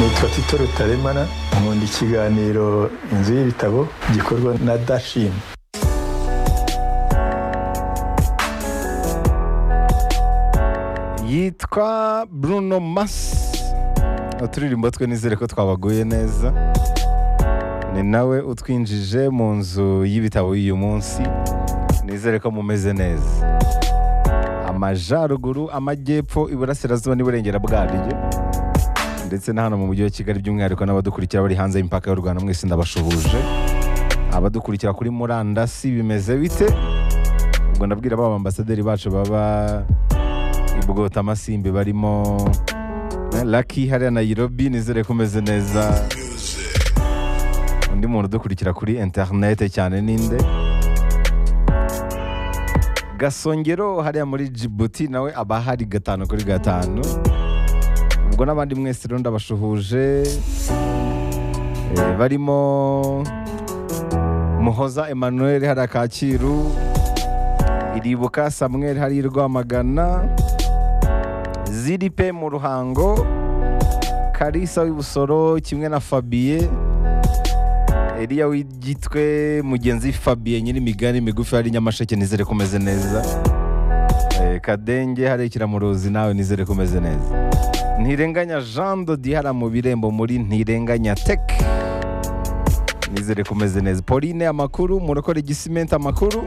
nitwa tito rutaremara nkunda ikiganiro inzu y'ibitabo gikorwa na dashini yitwa bruno masi uturirimbo twe nizere ko twabaguye neza ni nawe utwinjije mu nzu y'ibitabo y'uyu munsi nizere ko mumeze neza amajyaruguru amajyepfo iburasirazuba n'iburengera bwaryo ndetse na hano mu mujyi wa kigali by'umwihariko n'abadukurikira bari hanze y'imipaka y'u rwanda mwese ndabashuhuje abadukurikira kuri murandasi bimeze bite ubwo ndabwira ba ambasaderi bacu baba ibugota amasimbi barimo laki hariya nayirobi nizere ko umeze neza undi muntu udukurikira kuri interinete cyane ninde gasongero hariya muri jibuti nawe aba ahari gatanu kuri gatanu ubwo n'abandi mwese rero ndabashuhuje Eh, barimo muhoza emmanuel hariya kacyiru iribuka samuel hariya i rwamagana ziripe mu ruhango karisa w'ibusoro kimwe na fabiye eliya w'igitwe mugenzi fabiye nyirimigani migufi hari i nyamasheke nizere ko umeze neza Eh, kadenge hari ikiramuruzi nawe nizere ko umeze neza ntirenganya jean dodi hariya mu birembo muri ntirenganya teke nizere ko umeze neza pauline amakuru murokore igisimenti amakuru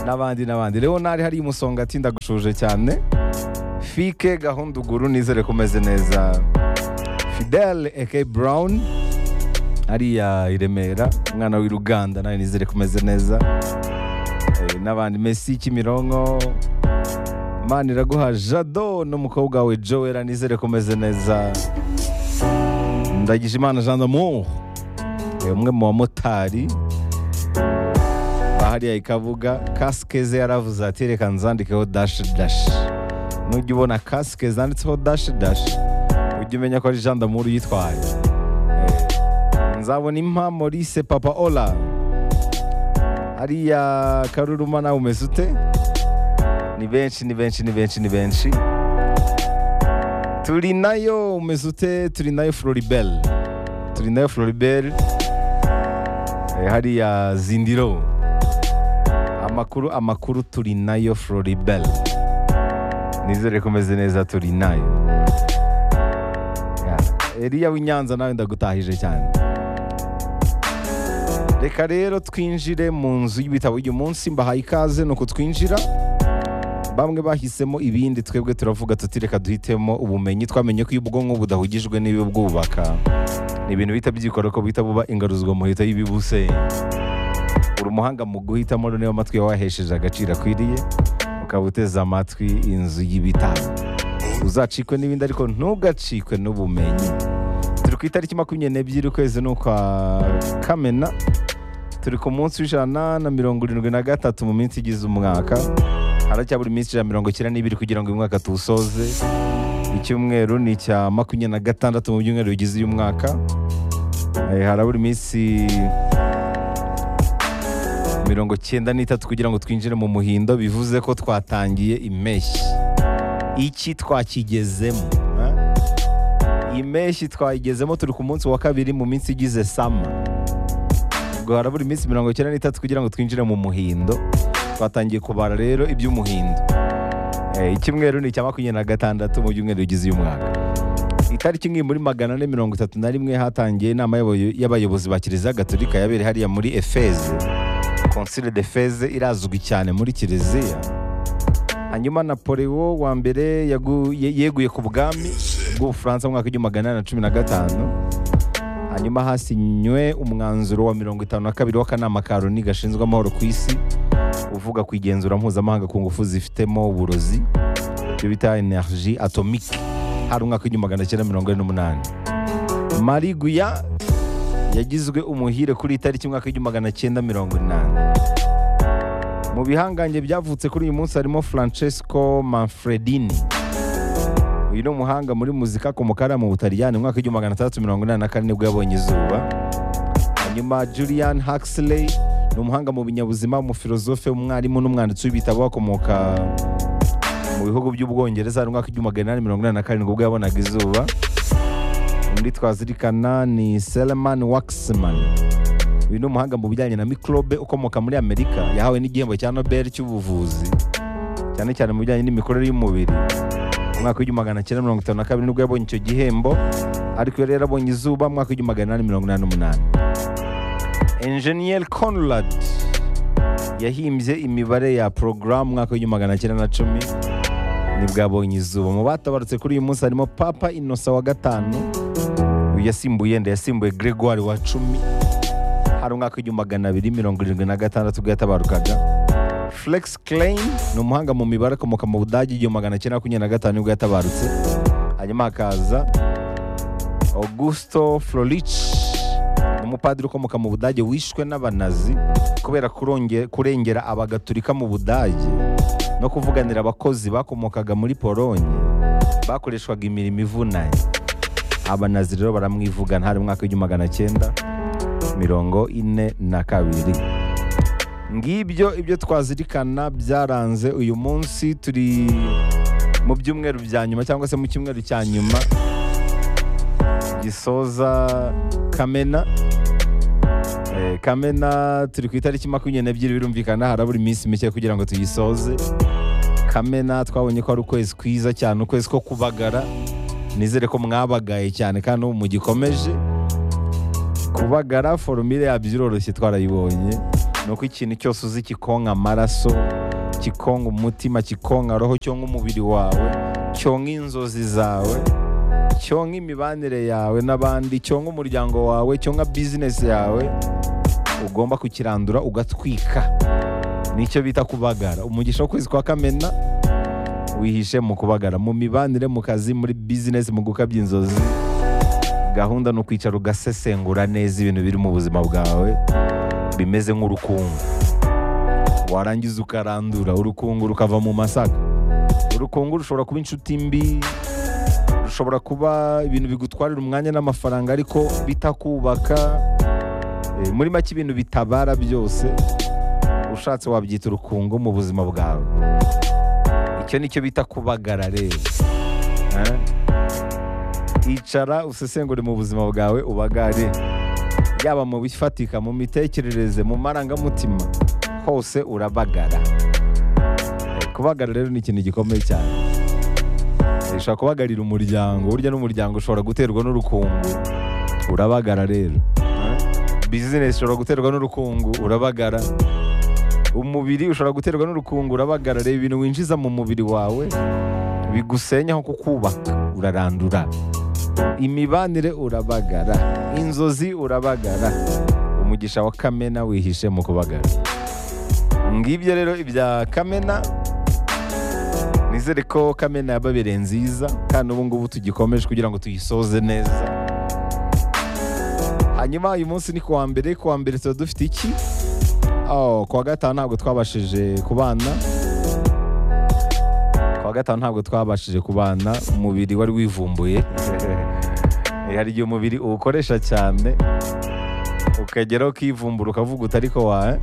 n'abandi n'abandi leonard hari umusonga ati ndagushuje cyane fike gahunda uguru nizere ko umeze neza fidel eke brown hariya i remera umwana w'i ruganda nawe nizere ko umeze neza Eh, n'abandi messi kimironko imana iraguha jado n'umukobwa wawe joel nizere ko umeze neza ndagije imana jean d'amour Eh, umwe mu bamotari hariya ikavuga kasike ze yaravuze ati reka nzandikeho dashi dashi nujya ubona kasike zanditseho dashi dashi ujye umenya ko ari jean d'amour uyitwaye Eh, nzabona impa maurice papa ola hariya karuruma nawe umeze ute ni benshi ni benshi ni benshi ni benshi turi nayo umeze ute turi nayo floribel turi nayo floribel Eh, hariya zindiro amakuru amakuru turi nayo floribel nizere ko umeze neza turi nayo Yeah. eliya w'inyanza nawe ndagutahije cyane reka rero twinjire mu nzu y'ibitabo uyu munsi mbahaye ikaze ni uku twinjira bamwe bahisemo ibindi twebwe turavuga tuti reka duhitemo ubumenyi twamenye ko iyo ubwonko budahugijwe n'ibibwubaka ni ibintu bihita byikora ko buhita buba ingaruzwamuheto y'ibibuse uri umuhanga mu guhitamo rero niba amatwi yawe wahesheje agaciro akwiriye ukaba uteze amatwi inzu y'ibitaro uzacikwe n'ibindi ariko ntugacikwe n'ubumenyi turi ku itariki makumyabiri n'ebyiri ukwezi ni ukwa kamena turi ku munsi w'ijana na mirongo irindwi na gatatu mu minsi igize umwaka haracyabura iminsi ijana na mirongo icyenda n'ibiri kugira ngo uyu mwaka tuwusoze icyumweru ni icya makumyabiri na gatandatu mu byumweru bigize uyu mwaka Eh, harabura iminsi mirongo cyenda n'itatu kugira ngo twinjire mu muhindo bivuze ko twatangiye impeshyi iki twakigezemo eh? impeshyi twayigezemo turi ku munsi wa kabiri mu minsi igize sama ubwo harabura iminsi mirongo cyenda n'itatu kugira ngo twinjire mu muhindo twatangiye kubara rero iby'umuhindo Eh, icyumweru ni icya makumyabiri na gatandatu mu byumweru bigize uyu mwaka itariki imwe muri magana ane mirongo itatu na rimwe hatangiye inama y'abayo- y'abayobozi ba kiliziya gatolika yabereye hariya muri efeze konsile de feze irazwi cyane muri kiliziya hanyuma napoleo wa mbere yagu- ye- yeguye ku bwami bw'ubufaransa mu mwaka w'igihumbi magana inani na cumi na gatanu hanyuma hasinywe umwanzuro wa mirongo itanu na kabiri w'akanama ka loni gashinzwe amahoro ku isi uvuga ku igenzura mpuzamahanga ku ngufu zifitemo uburozi ibyo bita energy atomike hari umwaka w'igihumbi magana cyenda mirongo ine n'umunani mariguya yagizwe umuhire kuri iyi tariki umwaka w'igihumbi magana cyenda mirongo inani mu bihangange byavutse kuri uyu munsi harimo francesco manfredini uyu ni umuhanga muri muzika kumukara mu butaliyani umwaka w'igihumbi magana atandatu mirongo inani na kane nibwo yabonye izuba hanyuma julian huxley ni umuhanga mu binyabuzima umufilozofe umwarimu n'umwanditsi w'ibitabo akomoka mu mu bihugu by'ubwongereza hari umwaka w'igihumbi magana inani mirongo inani na karindwi ubwo yabonaga izuba undi twazirikana ni seleman waximan uyu ni umuhanga mu bijyanye na mikorobe ukomoka muri amerika yahawe n'igihembo cya nobel cy'ubuvuzi cyane cyane mu bijyanye n'imikorere y'umubiri umwaka w'igihumbi magana cyenda mirongo itanu na kabiri nibwo yabonye icyo gihembo ariko iyo rero abonye izuba mu mwaka w'igihumbi magana inani mirongo inani n'umunani enjeniyeri conrad yahimbye imibare ya porogaramu umwaka w'igihumbi magana cyenda na cumi nibwo yabonye izuba mu batabarutse kuri uyu munsi harimo papa inosa wa gatanu uyu yasimbuye nda yasimbuye gregoire wa cumi hari umwaka w'igihumbi magana abiri mirongo irindwi na gatandatu ubwo yatabarukaga Flex Klein ni umuhanga mu mibare akomoka mu Budage igihumbi magana cyenda makumyabiri na gatanu nibwo yatabarutse hanyuma hakaza Augusto Florich ni umupadiri ukomoka mu Budage wishwe n'abanazi kubera kuronge- kurengera abagatulika mu Budage no kuvuganira abakozi bakomokaga muri Polonye bakoreshwaga imirimo ivunanye abanazi rero baramwivugana hari mu mwaka w'igihumbi magana cyenda mirongo ine na kabiri ngibyo ibyo twazirikana byaranze uyu munsi turi mu byumweru bya nyuma cyangwa se mu cyumweru cya nyuma gisoza kamena Eh, kamena turi ku itariki makumyabiri n'ebyiri birumvikana harabura iminsi mike kugira ngo tuyisoze kamena twabonye ko ari ukwezi kwiza cyane ukwezi ko kubagara nizere ko mwabagaye cyane kandi ubu mugikomeje kubagara forumire yabyo iroroshye twarayibonye ni uko ikintu cyose uzi kikonka amaraso kikonka umutima kikonka roho cyonka umubiri wawe cyonka inzozi zawe cyonka imibanire yawe n'abandi cyonka umuryango wawe cyonka bizinesi yawe ugomba kukirandura ugatwika nicyo bita kubagara umugisha w'ukwezi kwa kamena wihishe mu kubagara mu mibanire mu kazi muri bizinesi mu gukabya inzozi gahunda ni ukwicara ugasesengura neza ibintu biri mu buzima bwawe bimeze nk'urukungu warangiza ukarandura urukungu rukava mu masaka urukungu rushobora kuba inshuti mbi rushobora kuba ibintu bigutwarira umwanya n'amafaranga ariko bitakubaka Eh, muri make ibintu bitabara byose ushatse wabyita urukungu mu buzima bwawe icyo ni cyo bita kubagara rero Eh? icara usesengure mu buzima bwawe ubagare yaba mu bifatika mu mitekerereze mu marangamutima hose urabagara Eh, kubagara rero ni ikintu gikomeye cyane Eh, ushobora kubagarira umuryango burya n'umuryango ushobora guterwa n'urukungu urabagara rero Eh, bizinesi ushobora guterwa n'urukungu urabagara umubiri ushobora guterwa n'urukungu urabagara reba ibintu winjiza mu mubiri wawe bigusenyaho kukubaka urarandura imibanire urabagara inzozi urabagara umugisha wa kamena wihishe mu kubagara ngibyo rero ibya kamena nizere ko kamena yababereye nziza kandi ubu ngubu tugikomeje kugira ngo tuyisoze neza hanyuma uyu munsi ni kuwa mbere kuwa mbere tuba dufite iki oh, kuwa gatanu ntabwo twabashije kubana kuwa gatanu ntabwo twabashije kubana umubiri wari wivumbuye Eh, hari igihe umubiri uwukoresha cyane ukageraho ukivumbura ukavuga uti ariko wa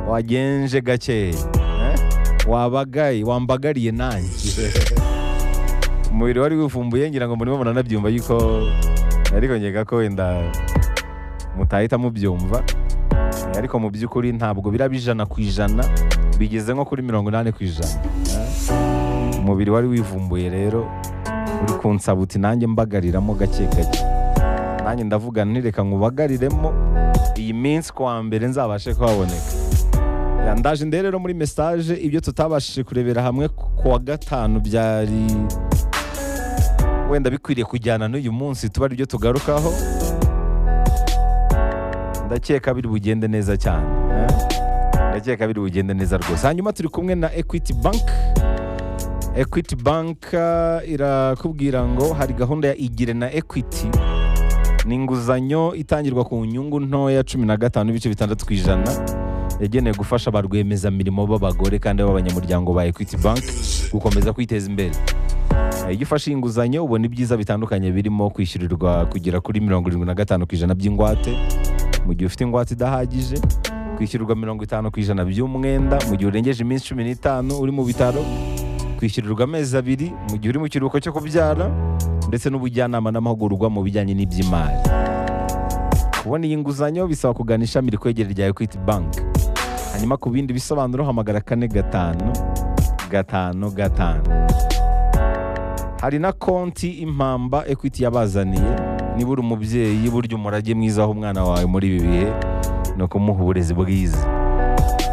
wagenje gakeya eh? wabagaye wambagariye nanjye umubiri wari wivumbuye ngira ngo murimo muranabyumva yuko ariko nkeka ko wenda mutahita mubyumva Eh, ariko mu by'ukuri ntabwo biraba ijana ku ijana bigeze nko kuri mirongo inani ku ijana eh? umubiri wari wivumbuye rero uri kunsaba uti nanjye mbagariramo gake gake nanjye ndavuga nti reka nkubagariremo iyi minsi kuwa mbere nzabashe kuhaboneka Ya, ndaje ndebe rero muri message ibyo tutabashije kurebera hamwe kuwa gatanu byari wenda bikwiriye kujyana n'uyu munsi tuba ari byo tugarukaho ndakeka biri bugende neza cyane eh? ndakeka biri bugende neza rwose hanyuma turi kumwe na equity bank Equity Bank eh, irakubwira ngo hari gahunda ya igire na Equity ni inguzanyo itangirwa ku nyungu ntoya cumi na gatanu n'ibice bitandatu ku ijana yagenewe gufasha ba rwiyemezamirimo b'abagore kandi b'abanyamuryango ba Equity Bank gukomeza kwiteza imbere Eh, iyo ufashe iyi inguzanyo ubona ibyiza bitandukanye birimo kwishyurirwa kugera kuri mirongo irindwi na gatanu ku ijana by'ingwate mu gihe ufite ingwate idahagije kwishyurirwa mirongo itanu ku ijana by'umwenda mu gihe urengeje iminsi cumi n'itanu uri mu bitaro uzakwishyurirwa amezi abiri mu gihe uri mu kiruhuko cyo kubyara ndetse n'ubujyanama n'amahugurwa mu bijyanye n'iby'imari kubona iyi nguzanyo bisaba kugana ishami rikwegereye rya ekwiti banki hanyuma ku bindi bisobanuro hamagara kane gatanu gatanu gatanu hari na konti impamba ekwiti yabazaniye niba uri umubyeyi burya umurage mwiza aho umwana wawe muri ibi bihe ni ukumuha uburezi bwiza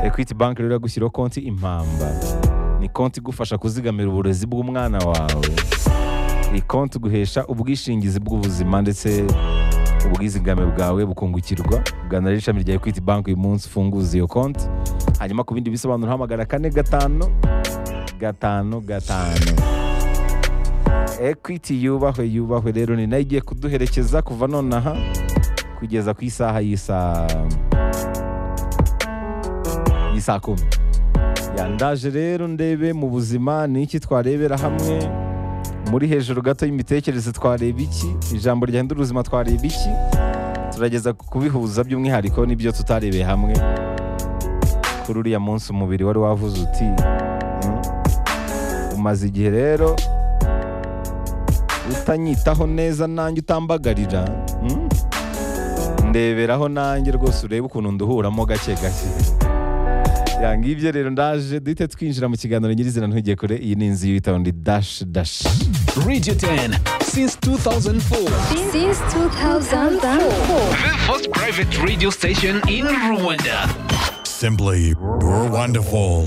ekwiti banki rero iragushyiraho konti impamba ni konti igufasha kuzigamira uburezi bw'umwana wawe ni konti iguhesha ubwishingizi bw'ubuzima ndetse ubwizigame bwawe bukungukirwa gana rero ishami rya ekwiti banki uyu munsi ufunguza iyo konti hanyuma ku bindi bisobanuro hamagara kane gatanu gatanu gatanu ekwiti yubahwe yubahwe rero ni nayo igiye kuduherekeza kuva nonaha kugeza ku isaha y'isaha y'isaa kumi yandaje rero ndebe mu buzima ni iki twarebera hamwe muri hejuru gato y'imitekerereze twareba iki ijambo ryahindura ubuzima twareba iki turageza kubihuza by'umwihariko n'ibyo tutarebeye hamwe kuri uriya munsi umubiri wari wavuze uti "Hmm, umaze igihe rero utanyitaho neza nanjye utambagarira hmm, ndeberaho nanjye rwose urebe ukuntu nduhuramo gake gake ya ngibyo rero ndaje duhite twinjira mu kiganiro nyirizina ntugeye kure iyi ni inzu y'ibitabo ndi dash dash Radio 10 since 2004. since 2004. The first private radio station in Rwanda. Simply, you're wonderful.